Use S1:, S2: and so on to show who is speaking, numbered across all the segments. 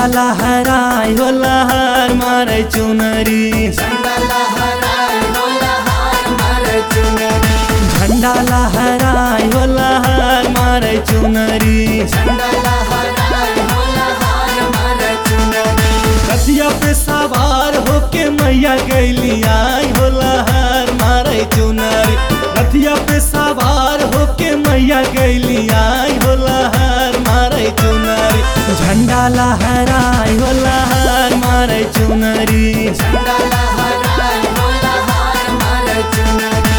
S1: लहराई हो लहर मारे चुनरी
S2: झंडा लहराए हो लहार मारे चुनरी
S1: झंडा लहराई हो लहर मारे चुनरी
S2: झंडा लहराए हो लहार मारे चुनरी
S1: रथिया पे सवार होके मैया गैली आई हो लहर मारे चुनरी रथिया पे सवार होके मैया गैली आई हो लहर मारे चुनरी झंडा लहराई हो लहर मारे चुनरी
S2: झंडा लहराए हो लहार मारे चुनरी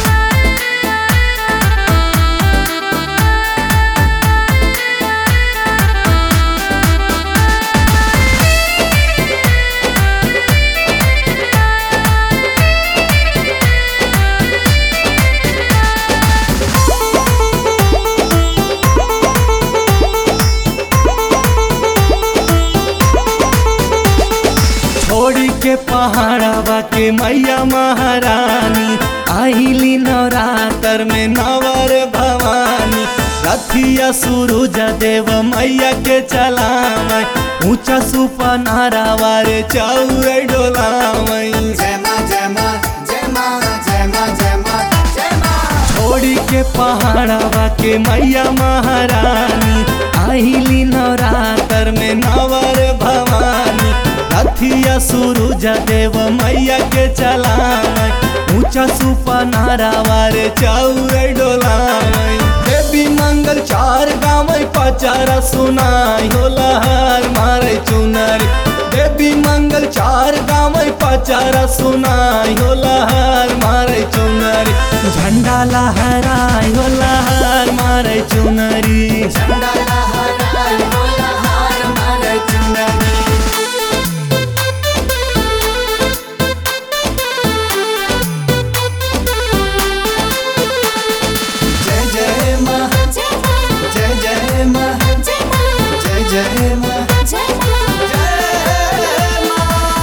S1: छोड़ी के पहाड़वा के मैया महारानी आईली नवरात्र में नवर भवानी रथिया सूरज देव मैया के चलावै ऊंचा सुपनारा वारे चौर डोलावै
S2: जय मां जय मां जय मां जय मां जय मां जय मां
S1: छोड़ी के पहाड़वा के मैया महारानी आईली नवरात्र में नवर भवानी रथिया सूरज देव मैया के चलावै ऊंचा सुपनारा वारे चौर डोलावै देवी मंगल चार गावै पचारा सुनाई हो लहर मारे चुनरी देवी मंगल चार गावै पचारा सुनाई हो लहर मारे चुनरी झंडा लहराई हो लहर मारे चुनरी
S2: झंडा लहराए हो लहार मारे चुनरी जय जय मां जय जय मां जय जय मां जय मां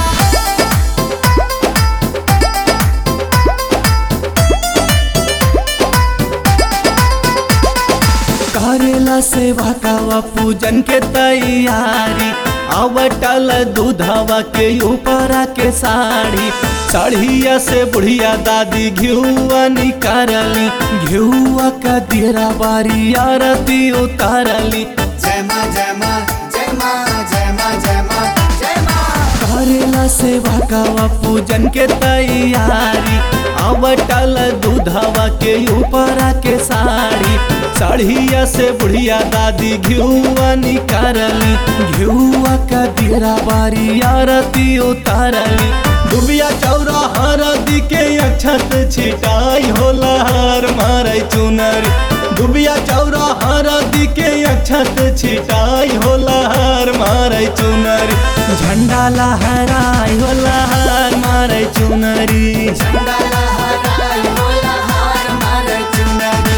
S1: करेला सेवा कावा पूजन के तैयारी आवटल दूधवा के ऊपरा के साड़ी साड़िया से बुढ़िया दादी घिउआ निकारली घिउआ का देरा बारी आरती उतारली
S2: जय मां जय मां जय मां जय मां जय मां जय मां
S1: करेला सेवा कावा पूजन के तैयारी आवटल दूधवा के ऊपरा के साड़ी साड़िया से बुढ़िया दादी घिउआ निकारली घिउआ का देरा बारी आरती उतारली डुबिया चौरा हरदी के अक्षत छिटाई हो लहर मारे चुनरी डुबिया चौरा हरदी के अक्षत छिटाई हो लहर मारे चुनरी झंडा लहराई हो लहर मारे चुनरी
S2: झंडा लहराए हो लहार मारे चुनरी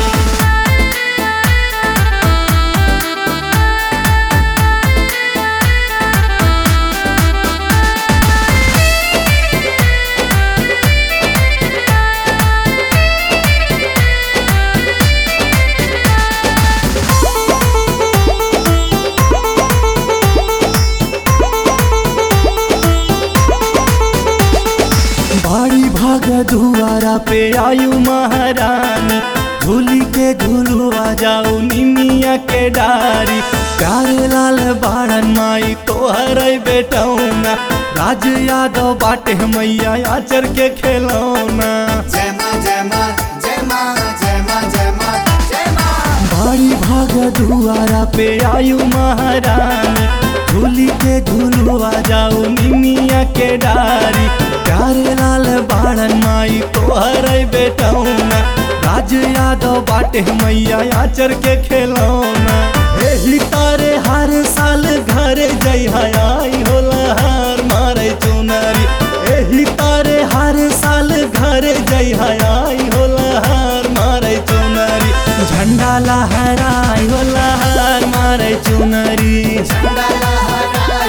S1: बड़ी भाग दुआरा पे आयु महारानी झूली के झूलुआ जाऊ निमिया के डारी प्यारे लाल बाड़न माई तोहर बेटौना राज यादव बाटे मैया आचर के खेलौना
S2: जय मां जय मां जय मां जय मां जय मां जय मां
S1: बड़ी भाग दुआरा पे आयु महारानी झूली के झूलुआ जाऊ निमिया के डारी प्यारे लाल बाड़न माई तोहर बेटौना राज यादव बाटे मैया आचर के खेलौना एही तारे हर साल घर जई आई हो लहर मारे चुनरी एही तारे हर साल घर जई आई हो लहर मारे चुनरी झंडा लहराई हो लहर मारे चुनरी
S2: झंडा लहराए